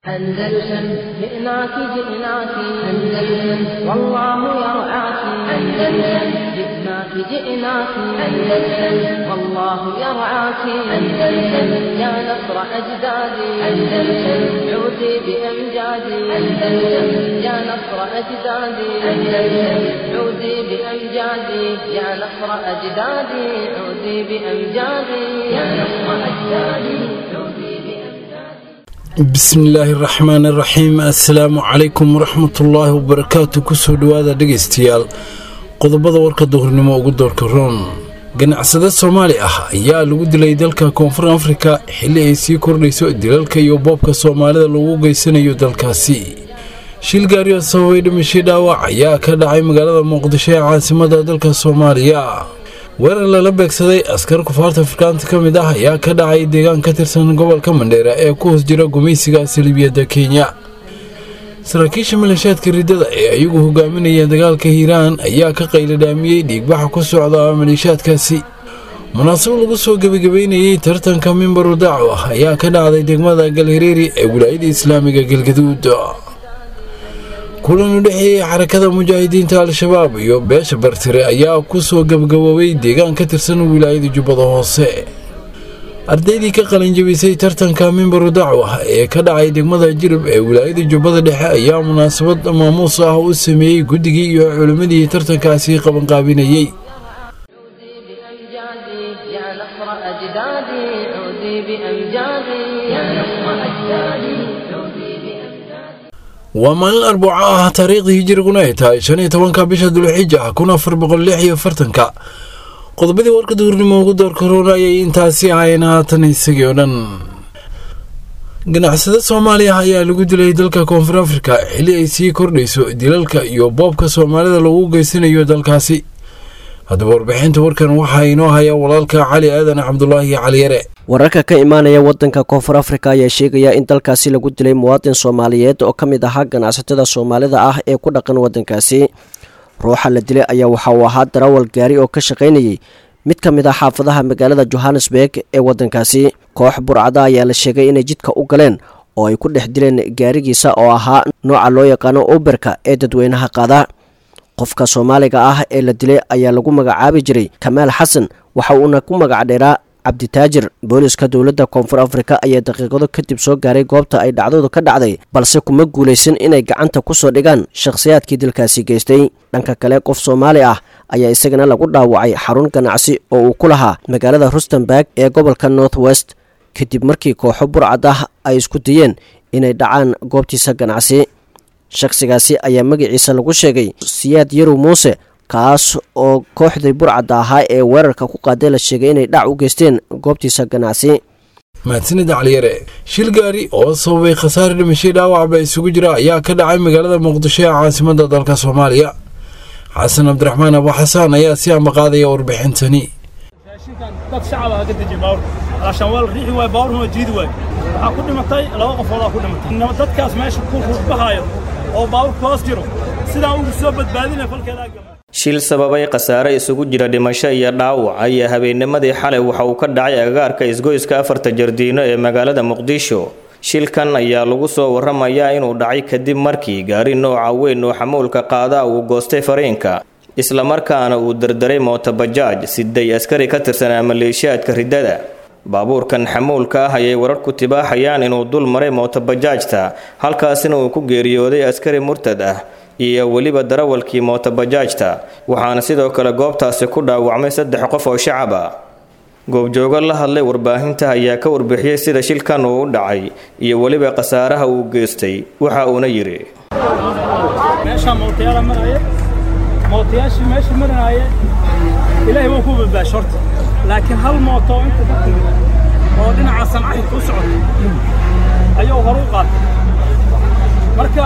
أندلسن جئناك جئناك أندلسن والله يرعاك أندلسن جئناك جئناك أندلسن والله يرعاك أندلسن يا نصر أجدادي أندلسن عودي بأمجادي أندلسن يا نصر أجدادي أندلسن عودي بأمجادي يا نصر أجدادي عودي بأمجادي يا نصر أجدادي عودي بأمجادي bismillaahi raxmaani raxiim assalaamu calaykum waraxmatullaahi wabarakaatu kusoo dhowaada dhegaystayaal qodobada warka duhurnimo ugu doorka roon ganacsade soomaali ah ayaa lagu dilay dalka koonfur afrika xilli ay sii kordhayso dilalka iyo boobka soomaalida lagu geysanayo dalkaasi shil gaarioo sababay dhimashay dhaawac ayaa ka dhacay magaalada muqdisho ee caasimada dalka soomaaliya weerar lala beegsaday askar kufaarta afrikaanta ka mid ah ayaa ka dhacay deegaan ka tirsan gobolka mandheera ee ku hoos jira gumaysiga salibiyadda kenya saraakiisha maleeshaadka riddada ee ayagu hogaaminaya dagaalka hiiraan ayaa ka qayladhaamiyey dhiigbaxa ku socda maleeshaadkaasi munaasabo lagu soo gebagabeynayey tartanka mimbaru daaco ah ayaa ka dhacday degmada galhareeri ee wilaayada islaamiga galgaduud kulan u dhexeeyey xarakada mujaahidiinta al-shabaab iyo beesha bartire ayaa ku soo gabgaboobay deegaan ka tirsan wilaayada jubbada hoose ardaydii ka qalinjabisay tartanka mimbaru dacwa ee ka dhacay degmada jirib ee wilaayada jubbada dhexe ayaa munaasabad maamuus ah u sameeyey guddigii iyo culimmadii tartankaasi qabanqaabinayey عودي بأمجادي يا نصر أجدادي عودي بأمجادي يا نصر أجدادي عودي بأمجادي waa maalin arbuco ah taariikhdii hijiriguna ay tahay shan iyo tobanka bisha dulxija kun afar boqol lix iyo fartanka qodobadii warka duurnimo ugu doorka roona ayay intaasi ahayn haatan isagii oo dhan ganacsade soomaaliya ayaa lagu dilay dalka koonfur afrika xilli ay sii kordhayso dilalka iyo boobka soomaalida lagu geysanayo dalkaasi haddaba warbixinta warkan waxaa inoo haya walaalka cali aadan cabdulaahi cali yare wararka ka imaanaya wadanka koonfur afrika ayaa sheegaya in dalkaasi lagu dilay muwaadin soomaaliyeed oo ka mid ahaa ganacsatada soomaalida ah ee ku dhaqan wadankaasi ruuxa la dilay ayaa waxa uu ahaa darawal gaari oo ka shaqaynayay mid ka mid ah xaafadaha magaalada johannesburg ee wadankaasi koox burcada ayaa la sheegay inay jidka u galeen oo ay ku dhex dileen gaarigiisa oo ahaa nooca loo yaqaano uberka ee dadweynaha qaada qofka soomaaliga ah ee la dilay ayaa lagu magacaabi jiray kamaal xasan waxa uuna ku magac dheeraa cabditaajir booliska dowladda koonfur afrika ayaa daqiiqado kadib soo gaaray goobta ay dhacdadu ka dhacday balse kuma guulaysan inay gacanta kusoo dhigaan shakhsiyaadkii dilkaasi geystay dhanka kale qof soomaali ah ayaa isagana lagu dhaawacay xarun ganacsi oo uu ku lahaa magaalada rustenburg ee gobolka north west kadib markii kooxo burcad ah ay isku dayeen inay dhacaan goobtiisa ganacsi shakhsigaasi ayaa magaciisa lagu sheegay siyaad yarow muuse kaas oo kooxdii burcadda ahaa ee weerarka ku qaaday la sheegay inay dhac u geysteen goobtiisa ganacsi mahadsanida caliyare shil gaari oo sababay khasaare dhimashay dhaawacba isugu jira ayaa ka dhacay magaalada muqdisho ee caasimada dalka soomaaliya xasan cabdiraxmaan abu xasaan ayaa si ambaqaadaya warbixintani raashinkan dad shacab ah ka dejiya baawurka alaashaan waa la riixi waay baawurna waa jiidi waay waxaa ku dhimatay laba qofoodaa ku dhimatay Inaba dadkaas meesha ku ruuxbahayo oo baawurka hoos jiro sidaan ugu soo badbaadinaya falkeedaa gama shil sababay khasaare isugu jira dhimasho iyo dhaawac ayaa habeennimadii xalay waxa uu ka dhacay agagaarka isgoyska afarta jardiino ee magaalada muqdisho shilkan ayaa lagu soo waramayaa inuu dhacay kadib markii gaari nooca weyn oo xamuulka qaada uu goostay fariinka islamarkaana uu dardaray mootobajaaj siday askari ka tirsanaa maleeshiyaadka riddada baabuurkan xamuulka ah ayay warar ku tibaaxayaan inuu dul maray mootobajaajta halkaasina uu ku geeriyooday askari murtad ah iyo weliba darawalkii mootobajaajta waxaana sidoo kale goobtaasi ku dhaawacmay saddex qof oo shacab ah goobjoogo la hadlay warbaahinta ayaa ka warbixiyey sida shilkan uu u dhacay iyo weliba khasaaraha uu geystay waxa uuna yidhi meeshaa mootayaala maraya mootayaashii meesha maranaya ilaahay waa ku badbaashay horta laakiin hal mooto oo inta ka timid oo dhinaca sancaxidka u socota ayuu hore u qaatay marka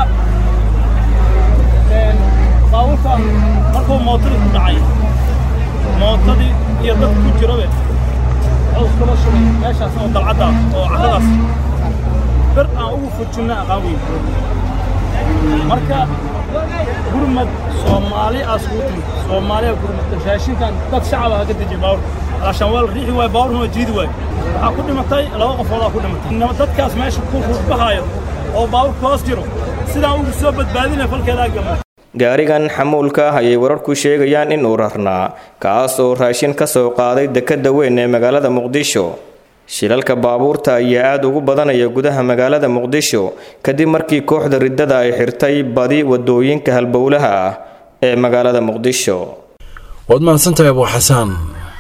een, baabuurka markuu mootadii ku dhacay mootadii iyo dad ku jirabe caws kula shubay meeshaas oo dalcadda ah oo carradaas bir aan ugu fujinna aqaan weyn marka gurmad soomaali aas ugu timid soomaaliya gurmad raashinkan dad shacab ah ka dejiya baawurka alaashaan waa la riixi waay baawurna waa jiidi waay waxaa ku dhimatay laba qofoodaa ku dhimatay Inaba dadkaas meesha ku ruuxbahayo oo baabuurka hoos jiro sidaan ugu soo badbaadinaya falkeedaa galna gaarigan xamuulka ah ayay wararku sheegayaan in uu rarnaa kaas oo raashin ka soo qaaday dekedda weyn ee magaalada muqdisho shilalka baabuurta ayaa aada ugu badanaya gudaha magaalada muqdisho kadib markii kooxda riddada ay xirtay badi wadooyinka halbowlaha ah ee magaalada muqdisho waad mahadsantahay abuu xasaan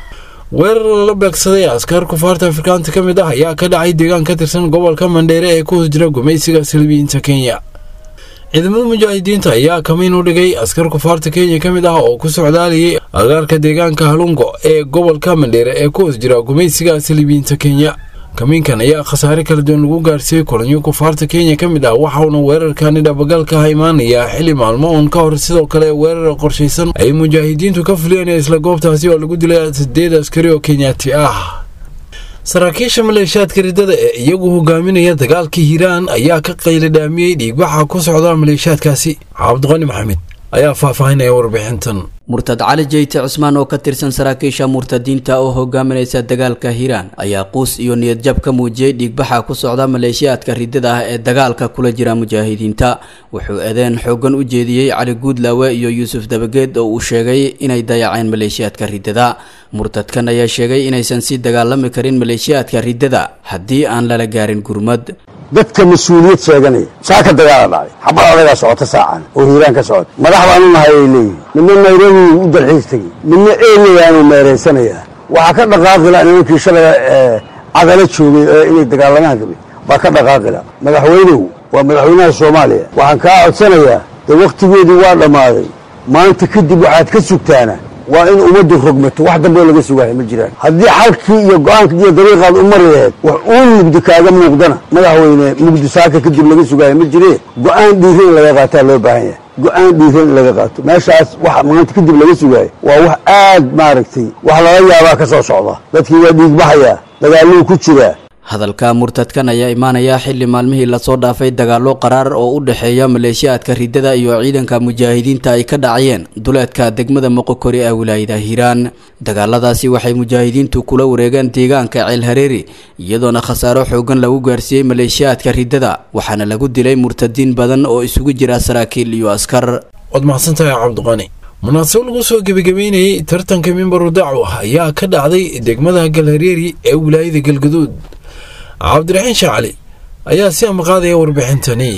weerar lala beegsaday askar kufaarta afrikaanta ka mid ah ayaa ka dhacay deegaan ka tirsan gobolka mandheere ee ku hoos jira gumaysiga salbiyiinta kenya ciidamada mujaahidiinta ayaa kamiin u dhigay askar kufaarta kenya ka mid ah oo ku socdaalayay agaarka deegaanka halungo ee gobolka mandheere ee ku hoos jira gumaysiga salibiyiinta kenya kamiinkan ayaa khasaare kala duwan lagu gaarsiiyey kulanyo kufaarta kenya ka mid ah waxauna weerarkani dhabagalka ah imaanayaa xili maalmo uun ka hor sidoo kale weerar qorshaysan ay mujaahidiintu ka fuliyeen isla goobtaasi oo lagu dilay sideed askari oo kenyaati ah saraakiisha maleeshiyaadka riddada ee iyagu hogaaminaya dagaalka hiiraan ayaa ka qayladhaamiyey dhiigbaxa ku socda maleeshiyaadkaasi cabdiqani maxamed ayaa faahfaahinaya warbixintan murtad cali jeyte cusmaan oo ka tirsan saraakiisha murtadiinta oo hogaaminaysa dagaalka hiiraan ayaa quus iyo niyadjab ka muujiyey dhiigbaxa ku socda maleeshiyaadka riddada ah ee dagaalka kula jira mujaahidiinta wuxuu eedeen xoogan u jeediyey cali guudlaawe iyo yuusuf dabageed oo uu sheegay inay dayaceen maleeshiyaadka riddada murtadkan ayaa sheegay inaysan sii dagaalami karin maleeshiyaadka riddada haddii aan lala gaarin gurmad dadka mas-uuliyad sheeganaya saa ka dagaala dhacay xabad adagaa socota saacan oo hiiraan ka socota madax baanu nahay ay leeyihin midna nairobi u dalxiis tegi midna eelayaanu meeraysanayaa waxaa ka dhaqaaqila nimankii shalay cadalo joogay ee inay dagaalamaan rabay baa ka dhaqaaqila madaxweynuhu waa madaxweynaha soomaaliya waxaan kaa codsanayaa dee wakhtigeedii waa dhammaaday maanta kadib waxaad ka sugtaana waa in ummaddu rogmato wax dambeo laga sugaayo ma jiraan haddii xalkii iyo go-aankii iyo dariiqaad u mari laheed wax uun mugdi kaaga muuqdana madaxweyne mugdi saaka kadib laga sugaayo ma jiree go-aan dhiiran in laga qaataa loo baahan yahay go-aan dhiiran in laga qaato meeshaas waxa maanta kadib laga sugaayo waa wax aad maaragtay wax laga yaabaa ka soo socda dadkii waa dhiigbaxayaa dagaaluu ku jiraa hadalka murtadkan ayaa imaanaya xili maalmihii lasoo dhaafay dagaallo qaraar oo u dhexeeya maleeshiyaadka riddada iyo ciidanka mujaahidiinta ay ka dhacayeen duleedka degmada moqokori ee wilaayada hiiraan dagaaladaasi waxay mujaahidiintu kula wareegeen deegaanka ceel hareeri iyadoona khasaaro xoogan lagu gaarsiiyey maleeshiyaadka riddada waxaana lagu dilay murtadiin badan oo isugu jira saraakiil iyo askar waad mahadsantahay cabdiqani munaasab lagu soo gebagabeynayey tartanka mimbaru dacwa ayaa ka dhacday degmada galhareeri ee wilaayada galgaduud cabdiraxiin shaacali ayaa si amaqaadaya warbixintani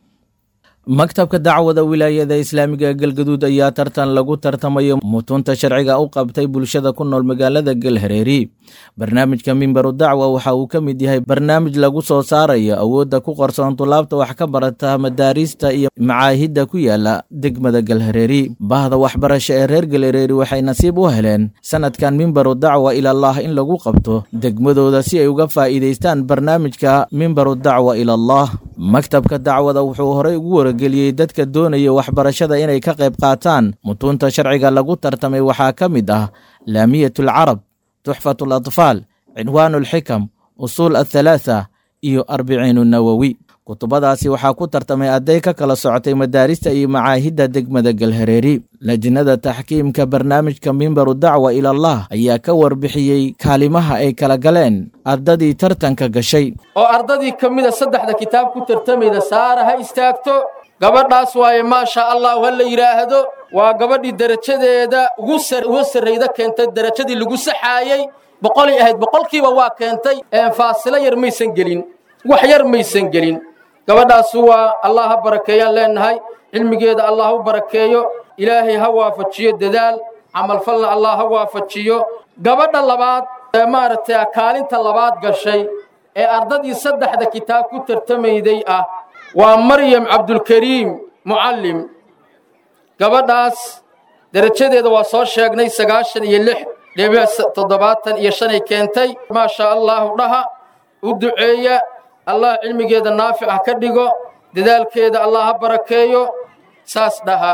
maktabka dacwada wilaayada islaamiga galgaduud ayaa tartan lagu tartamayo mutunta sharciga u qabtay bulshada ku nool magaalada galhareeri barnaamijka mimbaru dacwa waxa uu ka mid yahay barnaamij lagu soo saarayo awoodda ku qarsoon tulaabta wax ka barata madaariista iyo macaahidda ku yaala degmada galhareeri bahda waxbarasho ee reer galhareeri waxay nasiib u heleen sanadkan mimbaru dacwa ilallaah in lagu qabto degmadooda si ay uga faa'iidaystaan barnaamijka mimbaru dacwa ilallaah maktabka dacwada wuxuu horey ugu wargeliyey dadka doonaya waxbarashada inay ka qayb qaataan mutuunta sharciga lagu tartamay waxaa ka mid ah laamiyat alcarab tuxfat alatfaal cinwaan alxikam usuul athalaatha iyo arbiciin nawowi kutubadaasi waxaa ku tartamay arday ka kala socotay madaarista iyo macaahidda degmada galhareeri lajnada taxkiimka barnaamijka mimbaru dacwa ilallah ayaa ka warbixiyey kaalimaha ay kala galeen ardadii tartanka gashay oo ardadii ka mida saddexda kitaab ku tartamayda saara ha istaagto gabadhaas waaye maasha allahu ha la yidhaahdo waa gabadhii derajadeeda ugu sarrayda keentay derajadii lagu saxaayey boqolay ahayd boqolkiiba waa keentay faasilo yar maysan gelin wax yar maysan gelin gabadhaas waa allah ha barakeeyaan leenahay cilmigeeda allah u barakeeyo ilaahay ha waafajiyo dadaal camalfalna allah ha waafajiyo gabadha labaad ee maaragtay kaalinta labaad gashay ee ardadii saddexda kitaab ku tartamayday ah waa maryam cabdulkariim mucallim gabadhaas derajadeeda waa soo sheegnay sagaashan iyo lix dhibic toddobaatan iyo shanay keentay maasha allahu dhaha u duceeya allah cilmigeeda naafic ha ka dhigo dadaalkeeda allah ha barakeeyo saas dhaha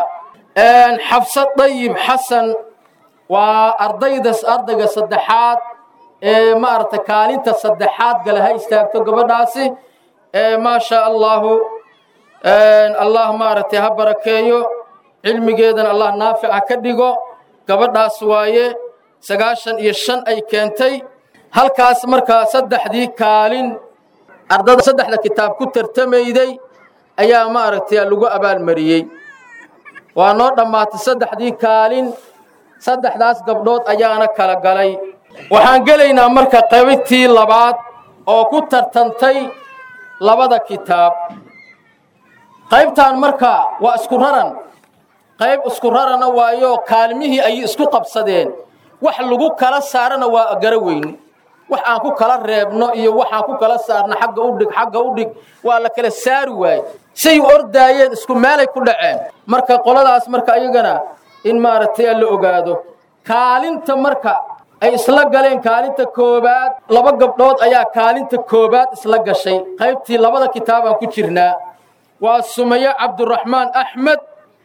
xabsad dayib xasan waa ardaydas ardayga saddexaad ee maaragtay kaalinta saddexaad gale ha istaagto gabadhaasi maasha allahu allah maaragtay ha barakeeyo cilmigeedana allah naafic ha ka dhigo gabadhaas waaye sagaashan iyo shan ay keentay halkaas markaa saddexdii kaalin ardada saddexda kitaab ku tartamayday ayaa maaragtay lagu abaalmariyey waa noo dhammaatay saddexdii kaalin saddexdaas gabdhood ayaana kala galay waxaan gelaynaa marka qaybtii labaad oo ku tartantay labada kitaab qaybtan marka waa isku raran qayb isku rarana waayo kaalmihii ayay isku qabsadeen wax lagu kala saarana waa gara weyne wax aan ku kala reebno iyo waxaan ku kala saarno xagga u dhig xagga u dhig waa la kala saari waaye say ordaayeen isku meelay ku dhaceen marka qoladaas marka ayagana in maaragtay la ogaado kaalinta marka ay isla galeen kaalinta koobaad laba gabdhood ayaa kaalinta koobaad isla gashay qaybtii labada kitaabaan ku jirnaa waa sumaye cabduraxmaan axmed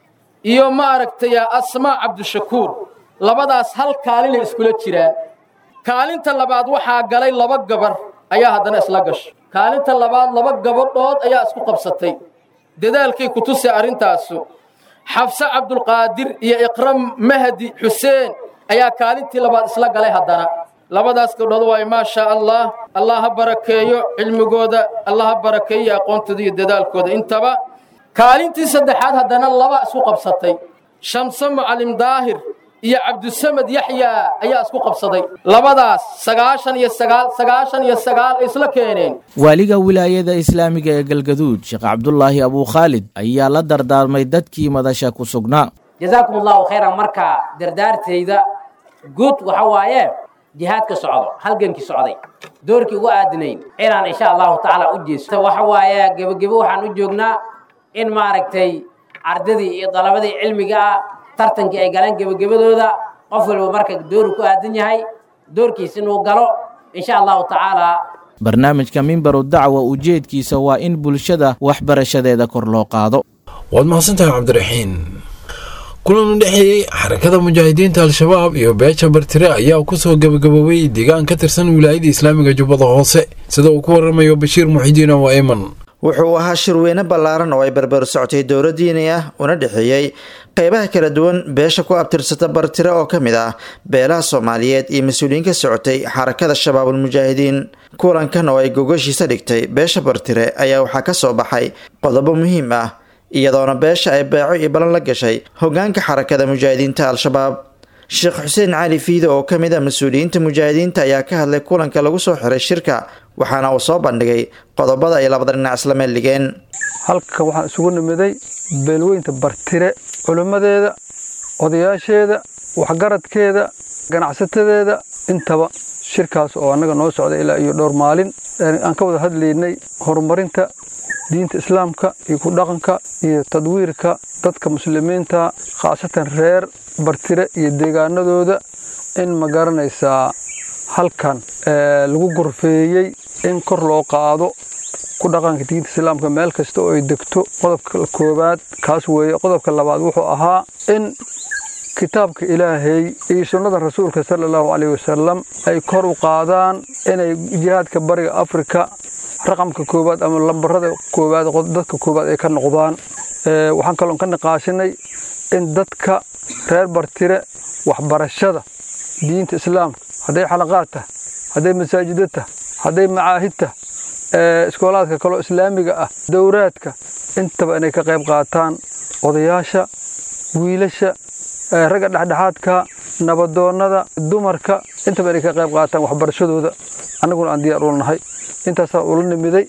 iyo maaragtay asmaa cabdishakuur labadaas hal kaalinay iskula jiraan kaalinta labaad waxaa galay laba gabar ayaa haddana isla gashay kaalinta labaad laba gabadhood ayaa isku qabsatay dadaalkay ku tusay arrintaasu xabse cabdulqaadir iyo iqram mahdi xuseen ayaa kaalintii labaad isla galay haddana labadaas gabdhood waayo maa shaa allah allah ha barakeeyo cilmigooda allah ha barakeeyo aqoontooda iyo dadaalkooda intaba kaalintii saddexaad haddana laba isku qabsatay shamse mucalim daahir iyo cabdusamed yaxyaa ayaa isku qabsaday labadaas sagaashan iyo sagaal sagaashan iyo sagaal ay isla keeneen waaliga wilaayada islaamiga ee galgaduud sheekh cabdulaahi abuukhaalid ayaa la dardaarmay dadkii madasha ku sugnaa jazaakum allahu khayran marka dardaartayda guud waxa waaye jihaadka socdo halgankii socday doorkii ugu aadinayn inaan insha allahu tacaala u jeesto waxa waaye gebagebo waxaan u joognaa in maaragtay ardadii iyo dalabadii cilmiga ah tartankii ay galeen gebagabadooda qof waliba marka dooru ku aadan yahay doorkiis inuu galo insha allahu tacaala barnaamijka mimbaru dacwa ujeedkiisa waa in bulshada waxbarashadeeda kor loo qaado waad mahadsantahay cabdiraxiin kulan u dhexeeyey xarakada mujaahidiinta al-shabaab iyo beesha bartire ayaa kusoo gebagaboobay deegaan ka tirsan wilaayada islaamiga jubbada hoose sida uu ku waramayo bashiir muxidiin oo ayman wuxuu ahaa shirweyne ballaaran oo ay barbar socotay dowla diini ah una dhexeeyey qeybaha kala duwan beesha ku abtirsata bartire oo ka mid ah beelaha soomaaliyeed iyo mas-uuliyiin ka socotay xarakada shabaabulmujaahidiin kulankan oo ay gogashiisa dhigtay beesha bartire ayaa waxaa ka soo baxay qodobo muhiim ah iyadoona beesha ay beeco iyo balan la gashay hogaanka xarakada mujaahidiinta al-shabaab sheekh xuseen cali fiide oo ka mid ah mas-uuliyiinta mujaahidiinta ayaa ka hadlay kulanka lagu soo xiray shirka waxaana uu soo bandhigay qodobada ay labada dhinac isla meel dhigeen halkan waxaan isugu nimiday beelweynta bartire culimmadeeda odayaasheeda waxgaradkeeda ganacsatadeeda intaba shirkaas oo annaga noo socda ilaa iyo dhowr maalin aan ka wada hadlaynay horumarinta diinta islaamka iyo ku dhaqanka iyo tadwiirka dadka muslimiinta khaasatan reer bartire iyo deegaanadooda in ma garanaysaa halkan lagu gorfeeyey in kor loo qaado ku dhaqanka diinta islaamka meel kasta oo ay degto qodobka koowaad kaas weeye qodobka labaad wuxuu ahaa in kitaabka ilaahay iyo sunnada rasuulka sala allahu caleyhi wasalam ay kor u qaadaan inay jihaadka bariga afrika raqamka koowaad ama lambarada koowaad dadka koowaad ay ka noqdaan waxaan kaloon ka niqaashinay in dadka reer bartire waxbarashada diinta islaamka hadday xalaqaad tah hadday masaajida tah hadday macaahid tah iskoolaadka kaloo islaamiga ah dowraadka intaba inay ka qayb qaataan odayaasha wiilasha ragga dhexdhexaadka nabadoonnada dumarka intaba inay ka qayb qaataan waxbarashadooda annaguna aan diyaar ula nahay intaasaa ula nimiday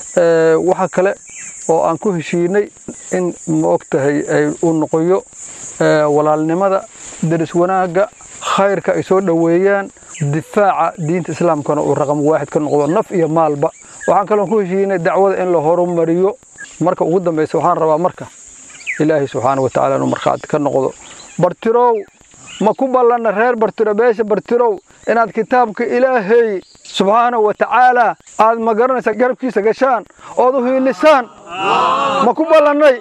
waxa kale oo aan ku heshiinay in ma og tahay uu noqoyo walaalnimada deris wanaagga khayrka ay soo dhoweeyaan difaaca diinta islaamkana uu raqam waaxid ka noqdo naf iyo maalba waxaan kaloon ku heshiinay dacwada in la horumariyo marka ugu dambaysa waxaan rabaa marka ilaahay subxaana watacaala inuu markhaati ka noqdo bartirow ma ku ballanna reer bartiro beesha bartirow inaad kitaabka ilaahay subxaana wa tacaala aad ma garanaysaa garabkiisa gashaan ood u hiilisaan ma ku ballannay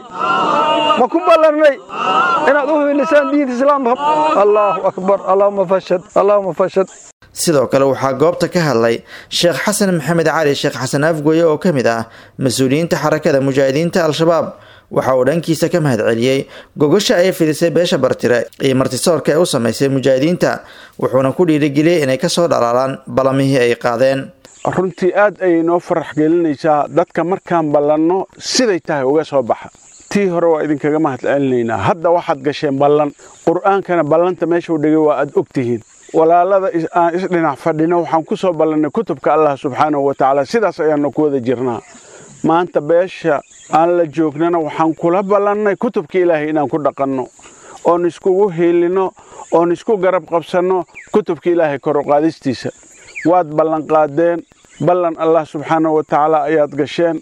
ma ku ballannay inaad u hiilisaan diinta islaamka allaahu akbar allaahuma fashad allaahuma fashad sidoo kale waxaa goobta ka hadlay sheekh xasan maxamed cali sheekh xasan afgoye oo ka mid ah mas-uuliyiinta xarakada mujaahidiinta al-shabaab waxa uu dhankiisa ka mahadceliyey gogosha ay fidisay beesha bartire iyo martisoorka ee u samaysay mujaahidiinta wuxuuna ku dhiirigeliyey inay kasoo dhalaalaan balamihii ay qaadeen runtii aad ayay noo farax gelinaysaa dadka markaan ballanno siday tahay uga soo baxa tii hore waa idinkaga mahad celinaynaa hadda waxaad gasheen ballan qur'aankana ballanta meeshuu dhigay waa aad og tihiin walaalada aan isdhinac fadhino waxaan ku soo ballannay kutubka allah subxaanahu wa tacaala sidaas ayaannu ku wada jirnaa maanta beesha aan la joognana waxaan kula ballannay kutubka ilaahay inaan ku dhaqanno oon iskugu hiilinno oon isku garab qabsanno kutubka ilaahay koruqaadistiisa waad ballanqaadeen ballan allah subxaanahu wa tacaala ayaad gasheen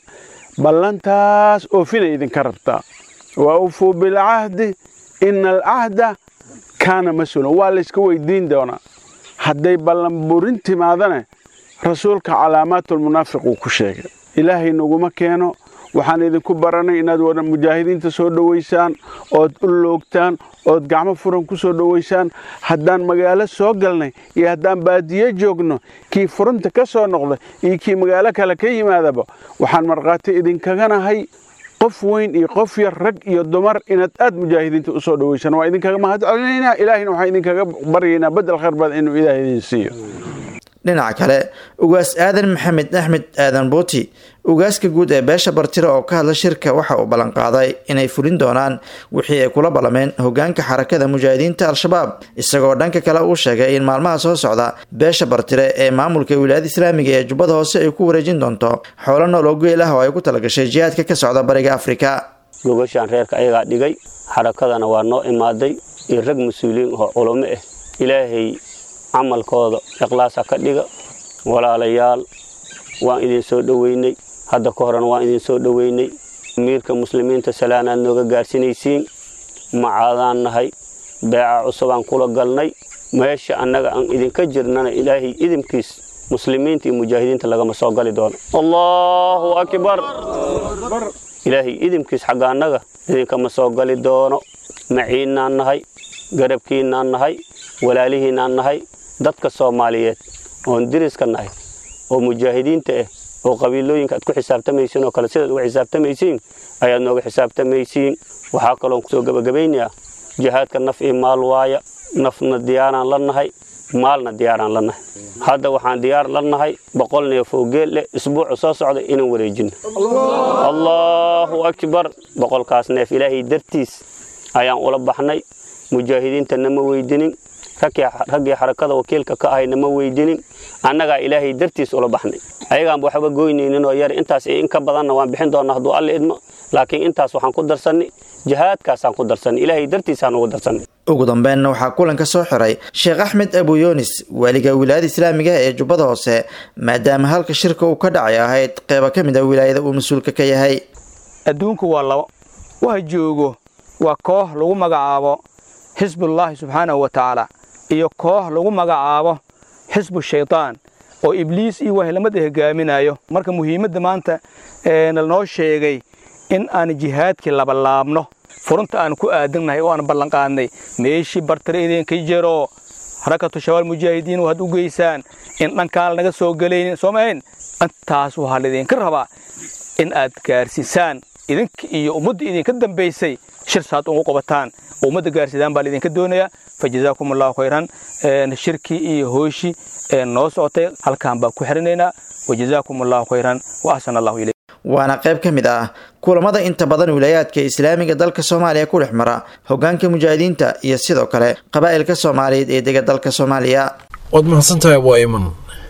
ballantaas oofinay idinka rabtaa wa awfuu bilcahdi ina alcahda kaana mas-uulan waa layska weydiin doonaa hadday ballan burin timaadane rasuulka calaamaatulmunaafiq uu ku sheegay ilaahay naguma keeno waxaan idinku baranay inaad wada mujaahidiinta soo dhowaysaan ood u loogtaan ood gacmo furan ku soo dhowaysaan haddaan magaalo soo galnay iyo haddaan baadiye joogno kii furunta ka soo noqda iyo kii magaalo kale ka yimaadaba waxaan markhaati idinkaganahay qof weyn iyo qof yar rag iyo dumar inaad aad mujaahidiinta u soo dhowaysaan waa idinkaga mahad celinaynaa ilaahina waxaan idinkaga baryaynaa bedel khayr badan inuu ilaah idin siiyo dhinaca kale ugaas aadan maxamed axmed aadan buuti ugaaska guud ee beesha bartire oo ka hadla shirka waxa uu ballanqaaday inay fulin doonaan wixii ay kula ballameen hogaanka xarakada mujaahidiinta al-shabaab isagoo dhanka kale uu sheegay in maalmaha soo socda beesha bartire ee maamulka wilaayada islaamiga ee jubbada hoose ay ku wareejin doonto xoolo nool oo geel ah oo ay ku talagashay jihaadka ka socda bariga afrika gogashaan reerka ayagaa dhigay xarakadana waa noo imaaday iyo rag mas-uuliyiin oo culamo ah ilaahay camalkooda ikhlaasa ka dhiga walaalayaal waan idin soo dhoweynay hadda ka horena waan idin soo dhoweynay amiirka muslimiinta salaanaad nooga gaarsinaysiin macaadaan nahay beeca cusubaan kula galnay meesha annaga aan idinka jirnana ilaahay idinkiis muslimiinta iyo mujaahidiinta lagama soo gali doono allahu akbar ilaahay idinkiis xagga annaga idinkama soo gali doono maciinnaan nahay garabkiinnaan nahay walaalihiinnaan nahay dadka soomaaliyeed oon diriska nahay oo mujaahidiinta ah oo qabiilooyinka aad ku xisaabtamaysiin oo kale sidaad uga xisaabtamaysiin ayaad nooga xisaabtamaysiin waxaa kaloon kusoo gebagabaynayaa jihaadka naf iyo maal waaya nafna diyaaraan la nahay maalna diyaaraan la nahay hadda waxaan diyaar la nahay boqol neef oo geel leh isbuuca soo socda inaan wareejino allahu akbar boqolkaas neef ilaahay dartiis ayaan ula baxnay mujaahidiinta nama weydinin raggii xarakada wakiilka ka ahayna ma weydinin annagaa ilaahay dartiis ula baxnay ayagaanba waxba goynayninoo yar intaas iyo in ka badanna waan bixin doonaa hadduu alle idmo laakiin intaas waxaan ku darsannay jihaadkaasaan ku darsannay ilaahay dartiisaan ugu darsannay ugu dambeynna waxaa kulanka soo xiray sheekh axmed abuyoonis waaliga wilaayada islaamiga ee jubbada hoose maadaama halka shirka uu ka dhacay ahayd qeyba ka mid a wilaayada uu mas-uulka ka yahay adduunku waa labo waxa joogo waa koox lagu magacaabo xisbullaahi subxaanahu wa tacaala iyo koox lagu magacaabo xisbu shaydaan oo ibliis iyo wahlamada hogaaminayo marka muhiimadda maanta nalnoo sheegay in aan jihaadkii labalaabno furunta aan ku aadannahay oo aan ballanqaadnay meeshii bartare idinka jiro harakatu shabaal mujaahidiin waxaad u geysaan in dhankaan lanaga soo gelaynin soomahayn intaas waxaa laydinka rabaa in aad gaarsiisaan idinka iyo ummadda idinka dambaysay shir saad ugu qabataan oo ummadda gaarsidaan baa laydinka doonayaa fajazaakum allahu khayran shirkii iyo hooshii noo socotay halkaan baan ku xirinaynaa wajazaakum allahu khayran wa axsana allahu ilayk waana qayb ka mid ah kulamada inta badan wilaayaadka islaamiga dalka soomaaliya ku dhex mara hogaanka mujaahidiinta iyo sidoo kale qabaa'ilka soomaaliyeed ee dega dalka soomaaliya waad mahadsantahay waa iman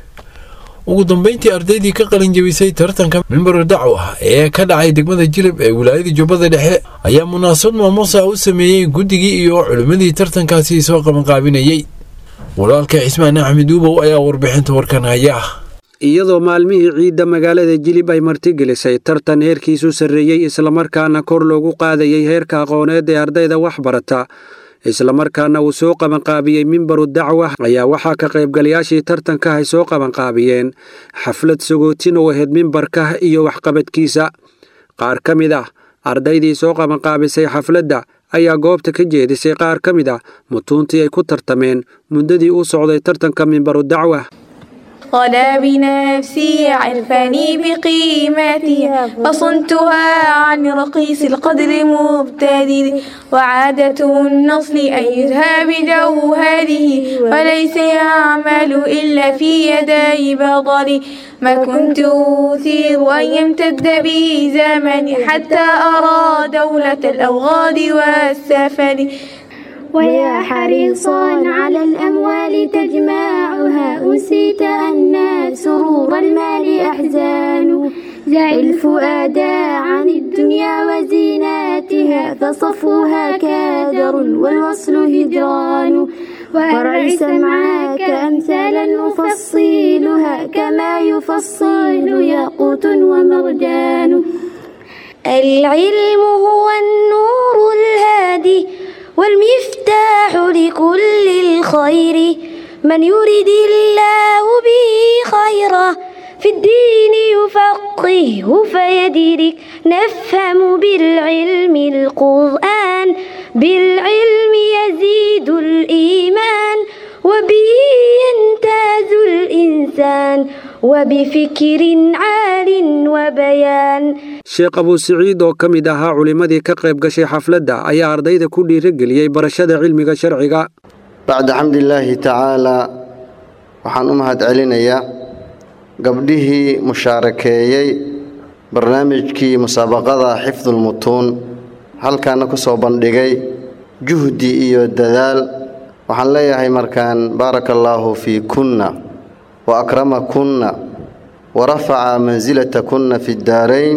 ugu dambeyntii ardaydii ka qalin jebisay tartanka mimbaru dacwa ee ka dhacay degmada jilib ee wilaayada jubbada dhexe ayaa munaasabad maamuusa u sameeyey guddigii iyo culimmadii tartankaasi soo qabanqaabinayey walaalka cismaan axmed uubow ayaa warbixinta warkan haya iyadoo maalmihii ciidda magaalada jilib ay martigelisay tartan heerkiisu sarreeyey islamarkaana kor loogu qaadayey heerka aqooneed ee ardayda wax barata islamarkaana uu soo qabanqaabiyey mimbaru dacwa ayaa waxaa ka qaybgalayaashii tartanka ay soo qabanqaabiyeen xaflad sagootin oo ahayd mimbarka iyo waxqabadkiisa qaar ka mid ah ardaydii soo qabanqaabisay xafladda ayaa goobta ka jeedisay qaar ka mid ah mutuuntii ay ku tartameen muddadii u socday tartanka mimbaru dacwa غلا بنفسي عرفني بقيمتها فصنتها عن رقيص القدر مبتدل وعادة النصل أن يذهب بجوهره وليس يعمل إلا في يدي بطل ما كنت أثير أن يمتد بي زمني حتى أرى دولة الأوغاد والسفل ويا حريصا على الأموال تجمعها أنسيت أن سرور المال أحزان دع الفؤاد عن الدنيا وزيناتها فصفوها كادر والوصل هجران وأرعي سمعك أمثالا نفصيلها كما يفصل ياقوت ومرجان العلم هو النور الهادي والمفتاح لكل الخير من يرد الله به خيرا في الدين يفقهه فيدرك نفهم بالعلم القرآن بالعلم يزيد الإيمان وبه يمتاز الإنسان وبفكر عال وبيان sheekh abuu siciid oo ka mid ahaa culimmadii ka qayb gashay xafladda ayaa ardayda ku dhiirigeliyey barashada cilmiga sharciga bacda xamdilaahi tacaalaa waxaan u mahad celinayaa gabdhihii mushaarakeeyey barnaamijkii musaabaqada xifdulmutuun halkaana ku soo bandhigay juhdi iyo dadaal waxaan leeyahay markaan baaraka allaahu fii kunna wa akramakunna wa rafaca mansilatakunna fi ddaarayn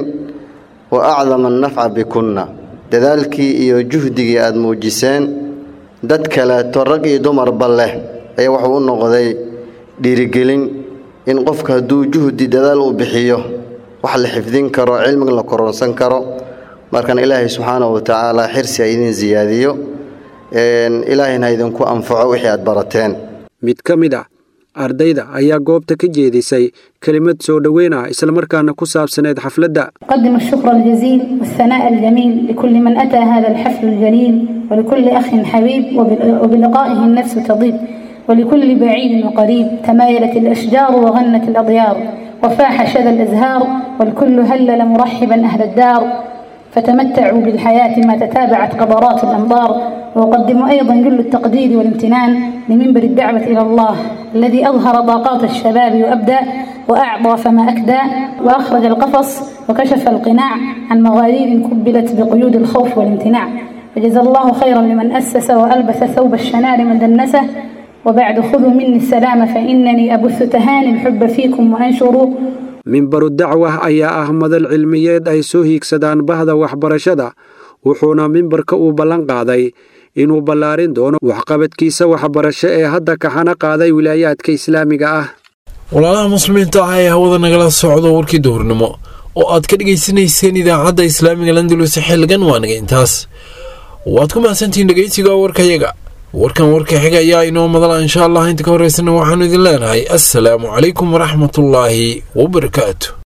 wa acdama annafca bikunna dadaalkii iyo juhdigii aad muujiseen dad kaleeto rag iyo dumarba leh ayaa wuxuu u noqday dhiirigelin in qofka hadduu juhdi dadaal uu bixiyo wax la xifdin karo cilmiga la koronsan karo markan ilaahay subxaanahu wa tacaala xirsi ha idin siyaadiyo ilaahayna ha idinku anfaco wixii aad barateen mid ka mid ah ardayda ayaa goobta ka jeedisay kelimad soo dhoweyn ah islamarkaana ku saabsaneyd xafladda أقدم الشكر الجزيل والثناء الجميل لكل من أتى هذا الحفل الجليل ولكل أخ حبيب وبل- وبلقائه النفس تضيب ولكل بعيد وقريب تمايلت الأشجار وغنت الأضيار وفاح شذا الأزهار والكل هلل مرحبا أهل الدار فتمتعوا بالحياة ما تتابعت قبرات الأمطار وأقدم أيضا جل التقدير والامتنان لمنبر الدعوة إلى الله الذي أظهر طاقات الشباب وأبدى وأعطى فما أكدى وأخرج القفص وكشف القناع عن مغارير كبلت بقيود الخوف والامتناع فجزى الله خيرا لمن أسس وألبس ثوب الشنار من دنسه وبعد خذوا مني السلام فإنني أبث تهاني الحب فيكم وأنشروا mimbaru dacwah ayaa ah madal cilmiyeed ay soo hiigsadaan bahda waxbarashada wuxuuna mimbarka uu ballan qaaday inuu ballaarin doono waxqabadkiisa waxbarasho ee hadda kaxana qaaday wilaayaadka islaamiga ah walaalaha muslimiinta ah ee hawada nagala socdo warkii duhurnimo oo aad ka dhegaysanayseen idaacadda islaamiga landulus xilligan waa naga intaas waad ku mahadsantihiin dhegaysiga warkayaga warkan warka xiga ayaa inoo madala insha allah inta ka horeysana waxaanu idin leenahay assalaamu calaykum waraxmatullaahi wabarakaatu